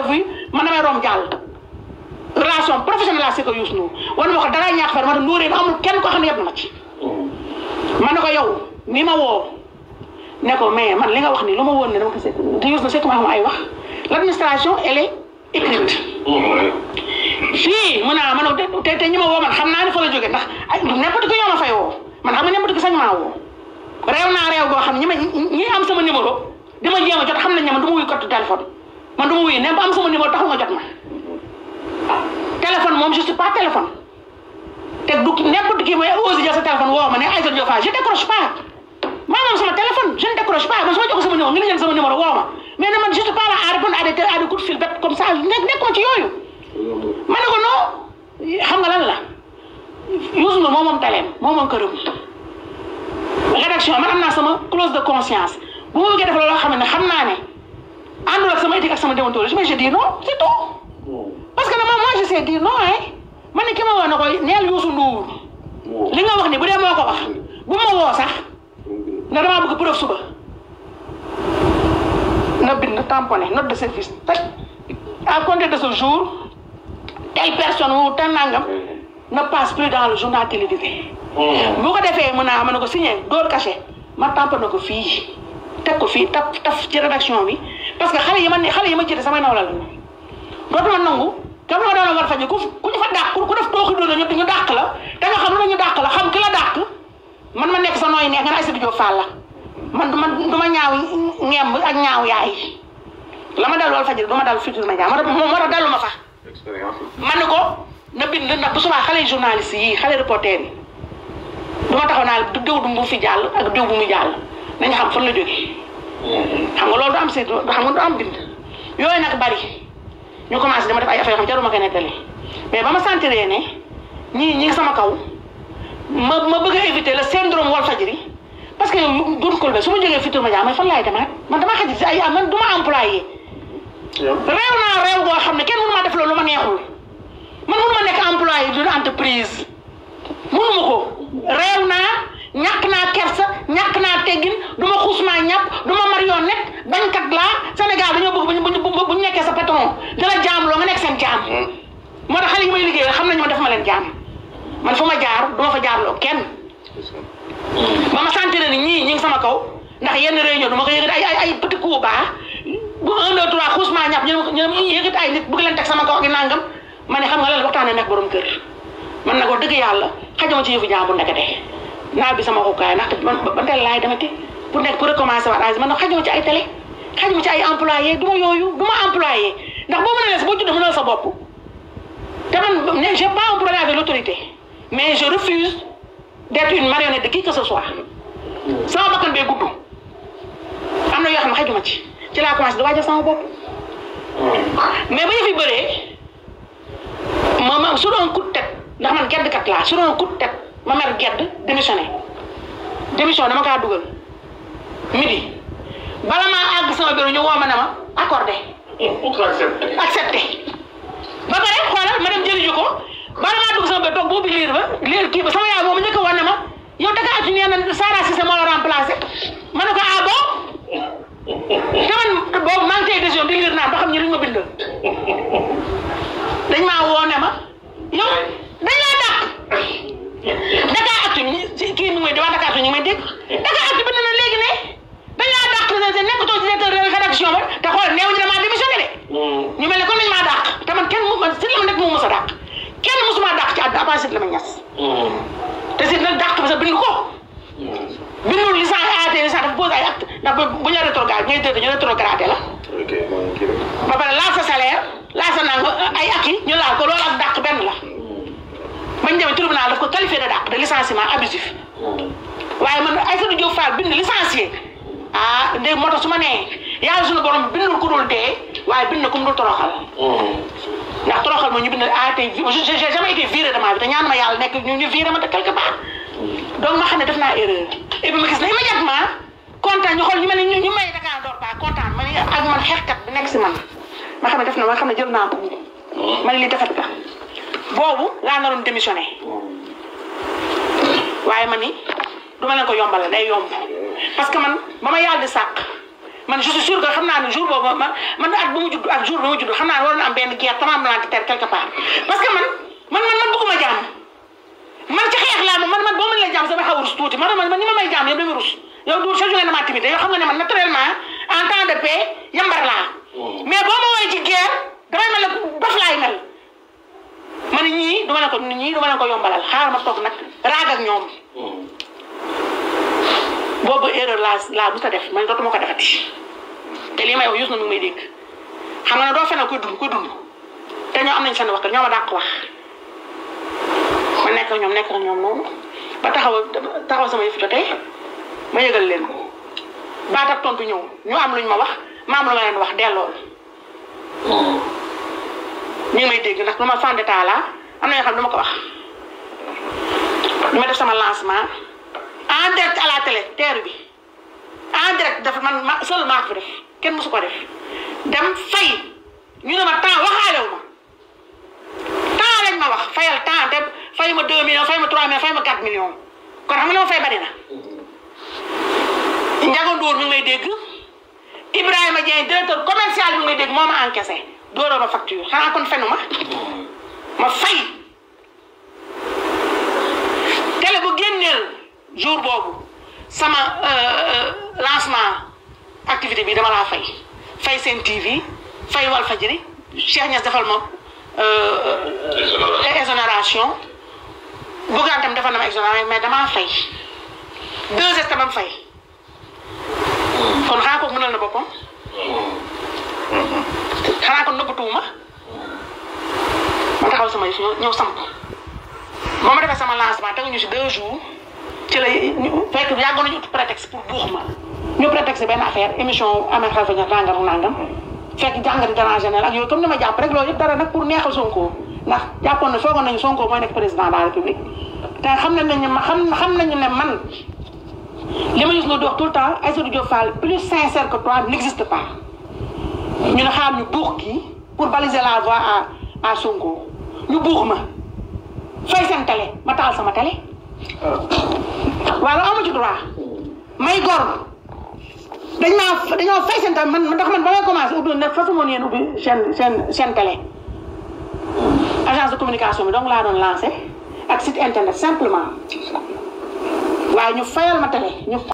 vu man damay romb jàll relation professionnelle laa si ko Youssou Ndour wan ma ko dara ñàkk far ma ne Ndour amul kenn koo xam ne yeb na ma ci man ne ko yow mi ma woo ne ko mais man li nga wax nii lu ma woon ne dama ko sekk te Youssou Ndour sekk ma xam ay wax l' administration elle est écrite fii mun naa man te te ñi ma woo man xam naa ne fa la jóge ndax ay n'importe qui ñoo ma fay woo man xam nga n'importe qui sañ maa woo réew naa réew goo xam ne ñi ma ñi am sama numéro di ma jéem a jot xam nañ ne man du ma wuyu code téléphone man du ma wuyu ne ba am sama numéro taxul nga jot ma téléphone moom je suis pas téléphone te du n'importe qui mooy osé jël sa téléphone woo ma ne Aïssatou Diop Fall je décroche pas maa moom sama téléphone je ne décroche pas man su ma jox sama numéro nga jël sama numéro woo ma mais ne man je suis pas là à répondre à des à des coups de fil bête comme ça nekk nekkuma ci yooyu ma ne ko non xam nga lan la Youssou Ndour moom moom taleem moom moom këram rédaction man am naa sama clause de conscience bu ma bëggee def loolu xam ne xam naa ne àndul ak sama éthique ak sama déontologie mais je dis non c'est tout parce que nag moi je sais dire non hein man ne ki ma woo na koy neel Youssou Ndour li nga wax ni bu dee moo ko wax bu ma woo sax nga damaa bëgg preuve suba na bind tamponné note de service teg à compter de ce jour telle personne ou tel nangam ne passe plus dans le journal télévisé. bu ko defee mën naa mën na ko signé door cachet ma tamponné ko fii teg ko fii taf taf ci rédaction bi parce que xale yi ma ne xale yi ma jiite samay nawla la dootuma nangu kam la doon war faji ku ku ñu fa dàq ku def tooxi doon ñu ñu dàq la da nga xam lu ñu dàq la xam ki la dàq man ma nekk sa nooy neex nga ne Aïssatou Diop Fall la man du ma du ma ñaaw ngemb ak ñaaw yaay la ma dal wal fajri du ma dal Futurs Médias moo tax moo tax dalu ma fa man ne ko na bind nag bu subaa xale journaliste yi xale reporter yi du ma taxaw naa du diw du mu fi jàll ak diw bu mu jàll nañu xam fan la jógee xam nga loolu du am si xam nga du am bind yooyu nag bari ñu commencé dama def ay affaire yoo xam jaruma ko nettali mais ba ma sentiree ne ñii ñi ngi sama kaw ma ma bëgg a éviter le syndrome Walfadjri parce que Doudou Coulibaly su ma jógee Futurs Médias mais fan laay demaat man damaa xaj si ay man du ma employé réew naa réew goo xam ne kenn mënu ma def loolu lu ma neexul man mënu ma nekk employé d'une entreprise mënu ma ko réew naa ñàkk naa kersa ñàkk naa teggin du ma xuus maa ñàpp du ma marionnette bañkat laa Sénégal dañoo bëgg bu ñu bu ñu nekkee sa patron di la jaam loo nga nekk seen jaam moo tax xale yi may liggéey xam nañu ma def ma leen jaam man fu ma jaar du ma fa jaarloo kenn ba ma sentir ni ñii ñi ngi sama kaw ndax yenn réunion du ma ko yëgati ay ay ay petit coup baax bu un deux trois xuus maa ñàpp ñu ñu ñu yëgati ay nit bëgg leen teg sama kaw ak nangam ma ne xam nga lan waxtaanee nekk borom kër man nag wax dëgg yàlla xajama ci yëfu jaam bu ndekete naa bi sama xukaay ndaxte man ba teel laay demati pour nekk pour recommencer waat âge man nag xajama ci ay télé xajama ci ay employé du ma yooyu du ma employé ndax boo mënee si boo juddoo mënal sa bopp te man ne j'ai pas un problème avec l'autorité mais je refuse d'être une marionnette de qui que ce soit sama bakkan bee gudd am na yoo xam ne xajuma ci ci laa commencé di waajal sama bopp mais ba yëf yi bëree ma ma su doon coup de tête ndax man gedd kat laa su doon coup de tête ma mer gedd démissionné démission dama kaa dugal midi bala maa àgg sama bureau ñu woo ma ne ma accordé accepté ba pare xoolal ma dem jëli ji ko bala maa dugg sama bureau toog boobu liir ba liir kii ba sama yaay boobu njëkk a wane ma yow Dakar atu nee na Sara Cissé moo la remplacé ma ne ko ah bon te man boobu maa ngi tey décision di liir naan ba xam ñi luñ ma bindal dañ maa woo ne ma yow dañ laa dàq Dakar atu kii mi ngi may di waa Dakar atu ñu ngi may dégg Dakar atu bind na léegi ne dañ laa dàq nekkatoo ci directeur rédaction ba te xool néew ñu damaa démissionné de ñu mel ne comme dañ maa dàq te man kenn mu man si la ma nekk mu mës a dàq kenn musuma dàq ci àdduna avant la ma ñas te si nag dàq bi sax bind ko bindul licence AT licence dafa pose ay acte ndax bu ñu rétrograde ngay dëgg ñu rétrogradé la ba pare laal sa salaire laal sa nang ay ak yi ñu laal ko loolu ak dàq benn la bañ demee tribunal daf ko qualifié de dàq de licenciement abusif waaye man Aïssatou Diop Fall bind licencié ah dégg moo tax su ma nee yàlla suñu borom bindul ku dul dee waaye bind na ku mu dul toroxal ndax toroxal ma ñu bind AT j'ai jamais été viré de ma vie te ñaan ma yàlla nekk ñu ñu viré ma te quelque part donc ma xam ne def naa erreur et puis ma gis ne immédiatement kontaan ñu xool ñu mel ne ñu may Dakar door pas kontaan ma ne ak man xeexkat bi nekk si man ma xam ne def na ma xam ne jël naa ko ma ne li defet ka boobu laa naroon démissionné waaye ma ni du ma leen ko yombalal day yomb parce que man ba ma yàlla di sàq man je suis sûr que xam naa ne jour boobu man man at bu mu judd ak jour bu mu judd xam naa ne war na am benn guerre tremblement de terre quelque part parce que man man man man bëgguma jàmm man ci xeex laa moom man man boo mën leen jàmm sama xaw a rus tuuti man man man ni ma may jàmm yëpp dama rus yow du sa jógee na maa timide yow xam nga ne man naturellement en temps de paix yambar laa mais boo ma woowee ci guerre damay mel ne dof laay mel ma ne ñii duma ne ko ñii duma ne ko yombalal xaaral ma toog nag raag ak ñoom boobu erreur laa laa bu ta def man dootuma ko defati te lii may wax yus na mu may dégg xam nga ne doo fenal koy dund koy dund te ñoo am nañ seen wax ñoo ma dàq wax ma nekk ak ñoom nekk ak ñoom noonu ba taxaw taxaw sama yëf jotee ma yëgal leen ko baat ak tontu ñëw ñu am luñ ma wax ma am lu ma leen wax delloo ñu ngi may dégg ndax lu ma fan d'état laa am na yoo xam ne du ma ko wax ñu ma def sama lancement en direct à la télé teeru bi en direct dafa man ma seul maa ko def kenn mësu ko def dem fay ñu ne ma temps waxaalewu ma temps lañ ma wax fayal temps te fay ma 2 millions fay ma 3 millions fay ma 4 millions kon xam nga li ma fay bari na. Ndiago Ndour mi ngi may dégg Ibrahima Dieng directeur commercial mi ngi may dégg moo ma encaissé dooroo ma facture xanaa kon fenu ma ma fay télé bu génneel jour boobu sama lancement activité bi dama laa fay fay seen TV fay Walfadjri Cheikh Niass defal ma exonération Bougane tam defal na ma exonération mais damaa fay deux heures tamam fay kon xanaa kooku mënal na boppam xanaa kon nëbbatuwuma ma taxaw sama yëf ñëw samp ba ma defee sama lancement teguñu si deux jours ci la fekk yàggoon nañu ut prétexte pour buux ma ñu prétexte benn affaire émission amee xel fa ña nangam nangam fekk jàngati dérangé na ak yooyu comme ni ma jàpp rek loolu yëpp dara nag pour neexal Sonko ndax jàppoon na foogoon nañu Sonko mooy nekk président de la république te xam nañ ne xam xam nañu ne man li ma gis nga di wax tout le temps Aïssatou Diop Fall plus sincère que toi n'existe pas ñu ne xaar ñu buux kii pour baliser la voie à à Sonko ñu buux ma fay seen télé ma taal sama télé waaw amu ci droit may gor dañ maa dañoo fay seen télé man ndax man ba may commencé ubbi ne façon moon yéen ubbi seen seen seen télé agence de communication bi donc laa doon lancé ak site internet simplement waaye ñu fayal ma télé ñu